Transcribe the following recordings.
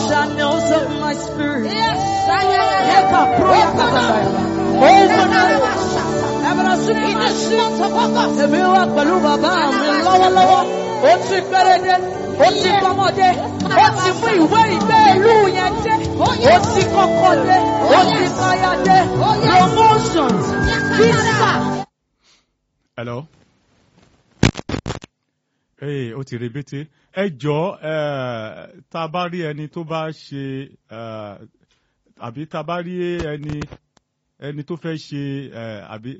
channels of my spirit. Yes. Yeka proya kataya. Open Ẹ̀bùrọ̀ sí In mi. this month of August. Èmi wà pẹ̀lú bàbá mi lọ́wọ́lọ́wọ́. Ó ti péréde, ó ti kọ́mọdé, ó ti mú ìwé ìgbé ìlú yẹn dé. Ó ti kọ́kọ́ dé, ó ti káyà dé. Promotions, visa. hello. ee ó ti rebete ẹ jọ ẹ tá a bá rí ẹni tó bá ṣe ẹ àbí tá a bá rí ẹni ẹni tó fẹ́ ṣe ẹ àbí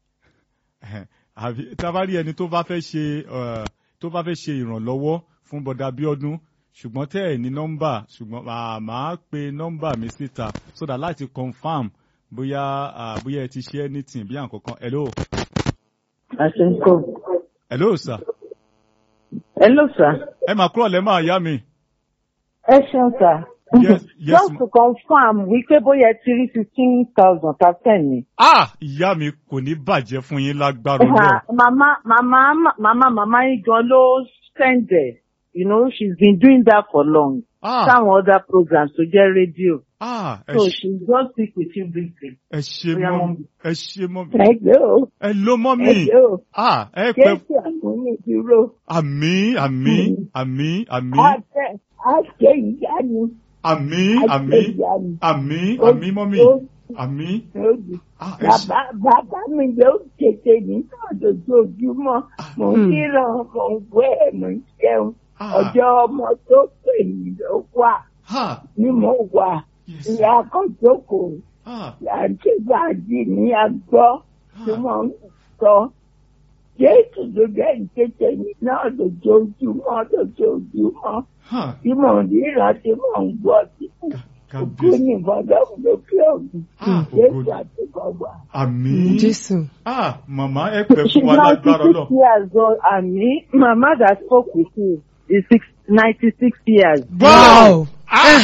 àbí tá a bá rí ẹni tó bá fẹ́ ṣe ẹ tó bá fẹ́ ṣe ìrànlọ́wọ́ fún bọ́dà Bíọ́dún ṣùgbọ́n tẹ́ ẹ̀ ní nọ́mbà ṣùgbọ́n màá màá pe nọ́mbà mi síta so that láti confam bóyá ah, bóyá ẹ ti ṣe anything bí àǹkankan hello Asenko. hello sir Hello, sir. ẹ máa kúrò lẹ́ máa yá mi. Ẹ ṣeun, sir. Yes, yes, Just ma- to confirm wípé bóyá ẹ ti rí fifteen thousand thirteen ni. ah ìyá mi kò ní bàjẹ́ fún yín lágbára Ọlọ́run. Màmá màmá màmá màmá yín gan ló send ẹ̀. You know, she's been doing that for long. ah Sáwọn other programs tó jẹ́ rédíò. ah ẹ So ṣe- she just speak with you briefly. ẹ ṣe Bóyá mọ́ wọ́n- mi ẹ ṣe mọ́ mi Ẹ gbé o. ẹ ló mọ́ mi Ẹ gbé o. ah ẹ pẹ́ Jésù àmúni dúró. àmì àmì àmì àmì Á jẹ́ á jẹ́ ìyanu. àmì Á àmì jẹ́ ìyanu. àmì Ó- àmì mọ́ mi ó- àmì ó di- ah ẹ ṣe Bàbá bàbá mi yóò tètè ní lójoojúmọ́. Mò ń Hmm. kíran, mò ń wẹ̀, mò ń jẹun. ah Ọjọ́ ọmọ tó pè mí ló wà ah ni mo wà. yes Ìyá Akọ́jókòó, ah àti Bàdí ní agbọ́ tí ah wọ́n ń sọ. Jésù ló jẹ́ ìtètè mi náà lójoojúmọ́ lójoojúmọ́. ah Tí mò ń ríran tí mò ń gbọ́ tí òkú kábíyèsí ní ìfọdọ́kùn lókè ògùn. ah Jésù ògo àti bàbá. àmì Jésù. ah màmá ẹ pẹ́ She's fún wa lágbára 96 Ọlọ́run. years old and me, Mama that spoke with you is six, 96 years. wow ah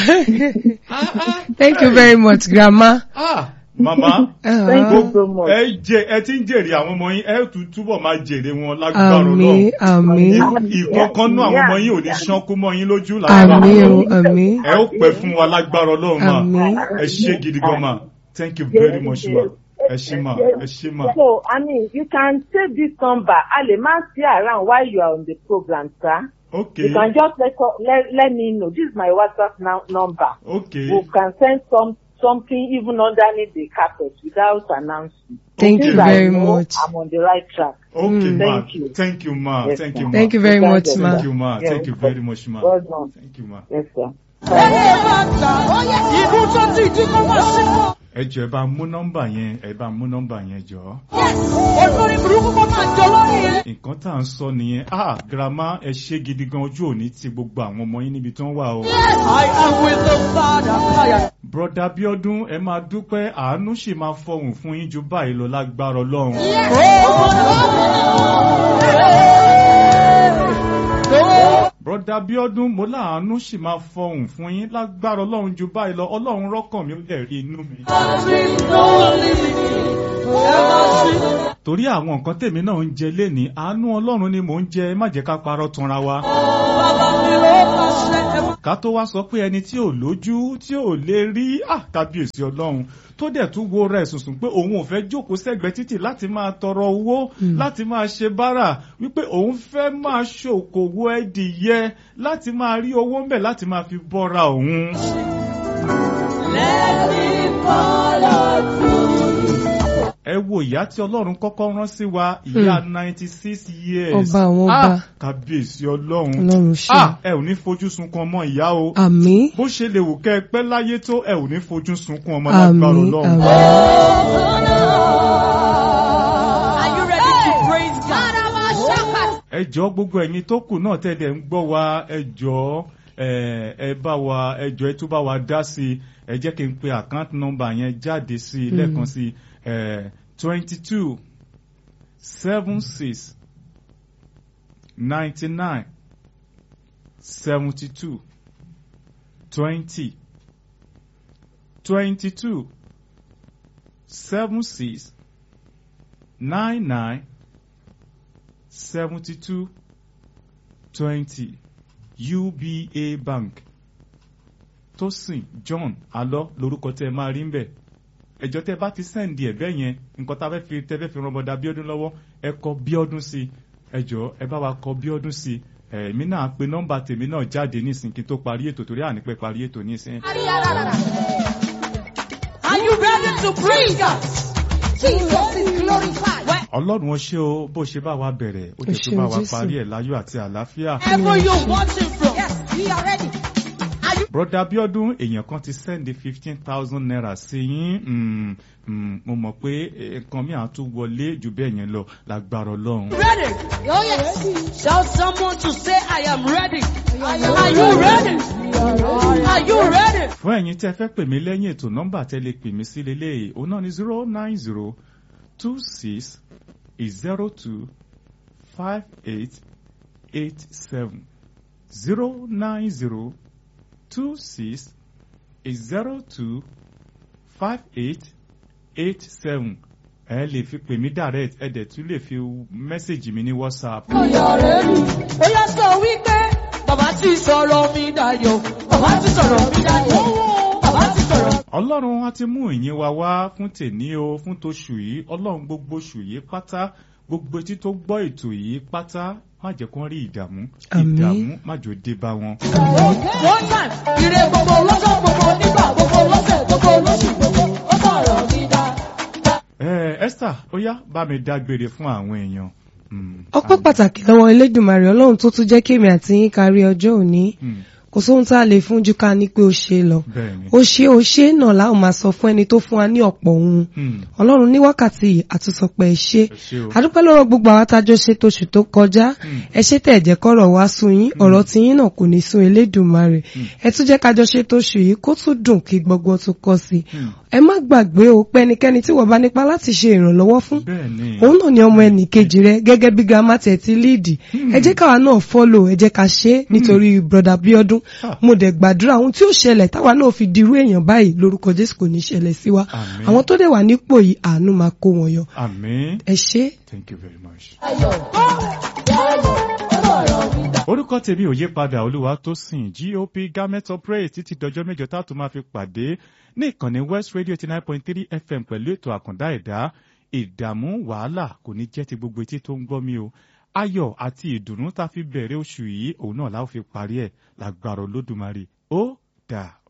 Thank you very much, Grandma. ah màmá. Thank Uh, you so much. ẹ jẹ ẹ ti ń jèrè àwọn ọmọ yín ẹ tún túbọ̀ máa jèrè wọn lágbára Àmín, àmín, Ọlọ́run ìkọ̀ọ̀kan náà àwọn ọmọ yín ò ní ṣánkú mọ́ yín lójú lágbára àmín o, Ọlọ́run àmín, ẹ ó pẹ́ fún wa lágbára Ọlọ́run mà àmín. ẹ ṣé gidi gan mà thank you very much ma ẹ ṣé mà ẹ ṣé mà So, I mean, you can save this number. Ali, ma see around while you are on the program, sir. ok You can just let, let, let me know. This is my WhatsApp now, number. ok We can send some something even underneath the carpet without announcing. Thank Okay. you Since I very know much. I'm on the right track. ok Mm. ma Thank you. thank you ma Yes, thank sir. you ma Thank you very Thank much, you. ma. thank you ma Yeah. thank you very much ma Well done. thank you ma. Yes, sir. Ẹyẹ bá ta, ìbú tó ti dín kó wá sí mọ́. ẹ jọ ẹ bá mú nọ́mbà yẹn ẹ bá mú nọ́mbà yẹn jọ. Olórí burúkú kó máa jọ lórí yẹn. nǹkan tá à ń sọ nìyẹn ah girama ẹ ṣe gidi gan ojú òní ti gbogbo àwọn ọmọ yín níbi tó ń wà o. I am with the Father. Káyà. broda Bíọ́dún ẹ máa dúpẹ́ àánú sì máa fọhùn fún yín ju báyìí lọ lágbára Ọlọ́run. broda Bíọ́dún mo láàánú sì máa fọhùn fún yín lágbára Ọlọ́run ju báyìí lọ Ọlọ́run rọ́kàn mi ó dẹ̀ rí inú mi. torí àwọn nǹkan tèmi náà ń jẹ lénìí àánú Ọlọ́run ni mò ń jẹ ẹ má jẹ́ ká parọ́ tanra wa. Bàbá mi ló pàṣẹ ẹ̀ ká tó wá sọ pé ẹni tí ò lójú tí ò lè rí àtàbíyèsí ọlọ́run tó dẹ̀ tún wo rẹ̀ sùnsùn pé òun ò fẹ́ jókòó sẹ́gbẹ̀ẹ́ títì láti máa tọrọ owó láti máa ṣe bárà wípé òun fẹ́ máa ṣòkòwò ẹdìyẹ láti máa rí owó ń bẹ̀ láti máa fi bọ́ra òun. ẹ wo ìyá tí ọlọ́run kọ́kọ́ rán sí wa ìyá ninety six years Ọba àwọn ọba. Ah, kábíyèsí ọlọ́run Ọlọ́run ṣe. Ah, ẹ ò ní fojú sunkún ọmọ ìyá o Àmín, bó ṣe lè wù kẹ́ ẹ pẹ́ láyé tó ẹ ò ní fojú sunkún ọmọ lágbára àmín, ọlọ́run. àmín. Are you ready to praise God? ẹ jọ̀ọ́ gbogbo ẹ̀yin tó kù náà tẹ̀lé ń gbọ́ wa ẹ jọ̀ọ́ ẹ ẹ bá wa ẹ jọ̀ọ́ ẹ tún bá wa dá sí i ẹ jẹ́ kí n pe account number yẹn jáde sí i lẹ́ẹ̀kan sí i twenty two seven six ninety nine seventy two twenty twenty two seven six nine nine seventy-two twenty UBA Bank Tósìn John alọ́ lórúkọ tẹ́ ẹ máa rí ń bẹ̀ ẹjọ́ tẹ́ bá ti sẹ́ǹdì ẹ̀ bẹ́ẹ̀ yẹn nǹkan tá a fẹ́ fi tẹ́ fẹ́ fi ran bọ́dà Bíọ́dún lọ́wọ́ ẹ kọ Bíọ́dún sí i ẹjọ́ ẹ bá wa kọ Bíọ́dún sí i èmi náà pe nọ́mbà tèmi náà jáde nísìn kí n tó parí ètò torí ànípẹ́ parí ètò nísìn. Are you ready to praise God? Jesus is glorified. Ọlọ́run ó ṣé o bó ṣe bá wa bẹ̀rẹ̀ ó Ó jẹ́ tó ṣeun, bá wa Jésù. parí ẹ̀ láyọ̀ àti àlàáfíà. Wherever you're watching from, Yes, we are ready. broda Bíọ́dún èèyàn kan ti sẹ́ndí fifteen thousand naira sí yín mm, mm, mo mọ̀ pé nǹkan mi à tún wọlé jù bẹ́ẹ̀ yẹn lọ lágbára Ọlọ́run. ready? Oh, yes. Shout someone to say, I am ready. Are you ready? Are you ready? fún ẹ̀yin tí ẹ fẹ́ pè mí lẹ́yìn ètò nọ́mbà tẹ́ lè pè mí sí lélẹ́yìí òun náà ni zero nine zero two six zero two five eight eight seven zero nine zero two six zero two five eight eight seven ẹ lè fi pè mí direct ẹ dẹ̀ tún lè fi mẹ́sẹ̀gì mi ní whatsapp. Ó yá sọ wípé bàbá ti sọ̀rọ̀ mi dayọ̀. Bàbá ti sọ̀rọ̀ mi dayọ̀. Bàbá ti sọ̀rọ̀. ọlọ́run á ti mú ìyìn wa wá fún tèní o fún toṣù yìí ọlọ́run gbogbo oṣù yìí pátá gbogbo etí tó gbọ́ ètò yìí pátá má jẹ́ kó rí ìdààmú Àmín. ìdààmú má jò dé bá wọn. One time, ire gbogbo lọ́jọ́ gbogbo nígbà gbogbo lọ́sẹ̀ gbogbo lóṣù gbogbo. Ó sọ̀rọ̀ mi dá. ẹ Esther ó yá bá mi dágbére fún àwọn èèyàn. Mm, ọpẹ́ àmín. pàtàkì lọ́wọ́ elédùnmarè ọlọ́run tó tún jẹ́ kémi àti yín kárí ọjọ́ òní Mm, kò sóhun tá a lè fún ju ká ní pé ó ṣe lọ bẹ́ẹ̀ni. ó ṣe ó ṣe náà láwọn máa sọ fún ẹni tó fún wa ní ọ̀pọ̀ ohun Mm, ọlọ́run ní wákàtí yìí àtúnṣọpẹ́ ẹ ṣé ẹ ṣé o. adúpẹ́ lọ́wọ́ gbogbo àwọn tájọ́ ṣe tóṣù tó kọjá Mm. ẹ ṣé tẹ̀ jẹ́ kọ́rọ̀ wá sún yín ọ̀rọ̀ tí yín náà kò ní sún elédùnmarè ẹ tún jẹ́ kájọ ṣe tóṣù yìí kó tún dùn kí gbogbo tún kọ́ sí i Mm, ẹ má gbàgbé o pé ẹnikẹ́ni tí wọ́n bá nípa láti ṣe ìrànlọ́wọ́ fún bẹ́ẹ̀ni. òun náà ni ọmọ ẹnì kejì rẹ gẹ́gẹ́ bí grandma tẹ̀ ti líìdì ẹ jẹ́ káwa náà fọ́lò ẹ jẹ́ ká ṣe é nítorí broda Bíọ́dún Ah. mo dẹ̀ gbàdúrà ohun tí ó ṣẹlẹ̀ táwa náà fi dirú èèyàn báyìí lórúkọ Jésù kò ní ṣẹlẹ̀ sí wa Àmín. àwọn tó dẹ̀ wà nípò yìí àánú máa kó wọn yọ àmín ẹ ṣé thank you very much. Ayọ̀. Ayọ̀. Ó sọ̀rọ̀ mi dá. orúkọ tèmi ò yí padà olúwa tó sìn gop garment operate títí dọjọ́ mẹ́jọ tá a tún máa fi pàdé ní ìkànnì west radio eighty nine point three fm pẹ̀lú ètò àkàndá ẹ̀dá ìdààmú wàhálà kò ní jẹ́ ti gbogbo etí tó ń gbọ́ mi o ayọ̀ àti ìdùnnú tá a fi bẹ̀rẹ̀ oṣù yìí òun náà la ó fi parí ẹ̀ lágbára olódùmarè ó dà.